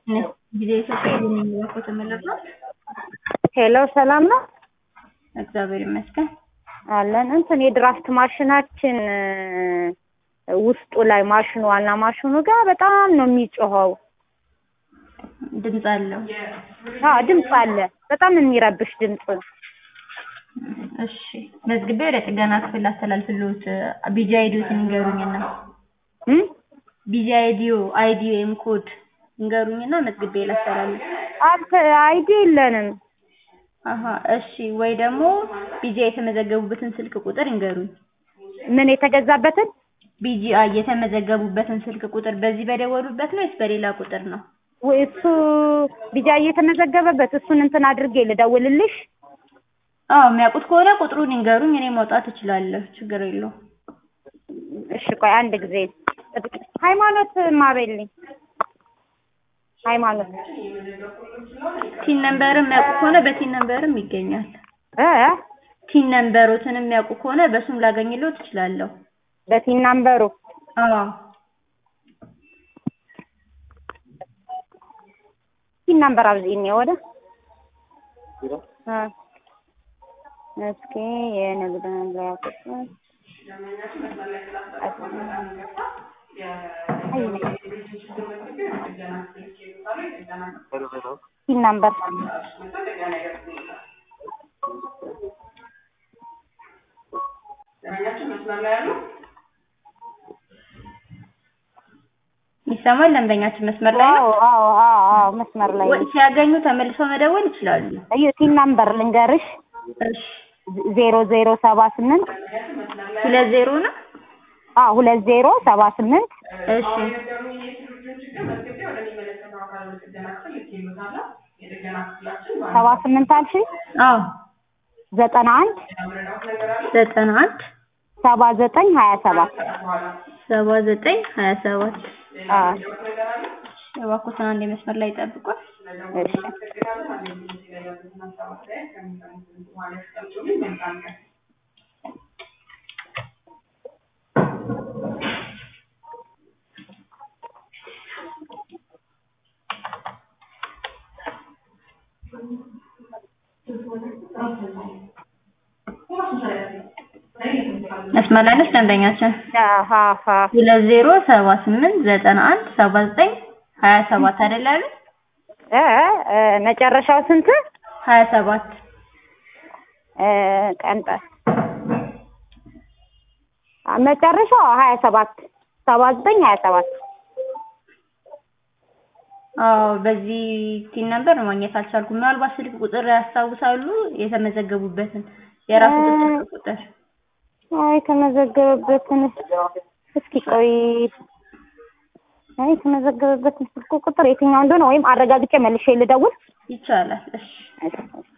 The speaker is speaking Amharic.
ጊዜ ኢትዮጵያ የሚላከው ተመለስ ነው። ሄሎ ሰላም ነው እግዚአብሔር ይመስገን። አለን። እንትን የድራፍት ማሽናችን ውስጡ ላይ ማሽኑ ዋና ማሽኑ ጋር በጣም ነው የሚጮኸው። ድምፅ አለው። አዎ ድምፅ አለ። በጣም የሚረብሽ ድምፅ። እሺ መዝግቤ ወደ ጥገና ክፍል አስተላልፍልዎት። ቢጂ አይዲዎትን ይንገሩኝና እም? ቢጂ አይዲዮ አይዲ ወይም ኮድ ይንገሩኝና መዝግቤ ላስተላልፍ። አት አይዲ የለንም። አሀ እሺ። ወይ ደግሞ ቢጂ የተመዘገቡበትን ስልክ ቁጥር ይንገሩኝ። ምን የተገዛበትን ቢጂአይ የተመዘገቡበትን ስልክ ቁጥር በዚህ በደወሉበት ነው ወይስ በሌላ ቁጥር ነው? ወይ እሱ ቢጃ እየተመዘገበበት እሱን እንትን አድርጌ ልደውልልሽ? አዎ የሚያውቁት ከሆነ ቁጥሩን ይንገሩኝ፣ እኔ ማውጣት እችላለሁ። ችግር የለውም። እሺ ቆይ አንድ ጊዜ ሃይማኖት ማቤልኝ ሃይማኖት ቲን ነምበርም የሚያውቁ ከሆነ በቲን ነምበርም ይገኛል። እ ቲን ነምበሮትን የሚያውቁ ከሆነ በሱም ላገኝልዎት እችላለሁ። በቲን ናምበሩ አዎ ቲን ናምበር አብዚኝ ወደ እ እስኪ የንግድ መምሪያ ቁጥር ቲን ናምበር ይሰማል። ደንበኛችን መስመር ላይ ነው። አዎ አዎ አዎ አዎ መስመር ላይ ወይ ሲያገኙ ተመልሰው መደወል ይችላሉ። እዩ ቲን ናምበር ልንገርሽ እሺ ዜሮ ዜሮ ሰባ ስምንት ሁለት ዜሮ ነው። አዎ ሁለት ዜሮ ሰባ ስምንት እሺ ሰባ ስምንት አልሽኝ አዎ ዘጠና አንድ ዘጠና አንድ ሰባ ዘጠኝ ሀያ ሰባት ሰባ ዘጠኝ ሀያ ሰባት አዎ እባክዎትን አንዴ መስመር ላይ ይጠብቋል። እሺ መስመር ላይ ነች ደንበኛችን። አሃ አሃ ሁለት ዜሮ ሰባ ስምንት ዘጠና አንድ ሰባ ዘጠኝ ሀያ ሰባት አይደል ያሉት? እ እ መጨረሻው ስንት ሀያ ሰባት እ ቀንጠ መጨረሻው ሀያ ሰባት ሰባ ዘጠኝ ሀያ ሰባት አዎ በዚህ ቲን ነበር ማግኘት አልቻልኩም። ምናልባት ስልክ ቁጥር ያስታውሳሉ የተመዘገቡበትን የራሱ ስልክ ቁጥር አይ የተመዘገበበትን እስኪ ቆይ አይ የተመዘገበበትን ስልክ ቁጥር የትኛው እንደሆነ ወይም አረጋግጬ መልሼ ልደውል ይቻላል። እሺ እሺ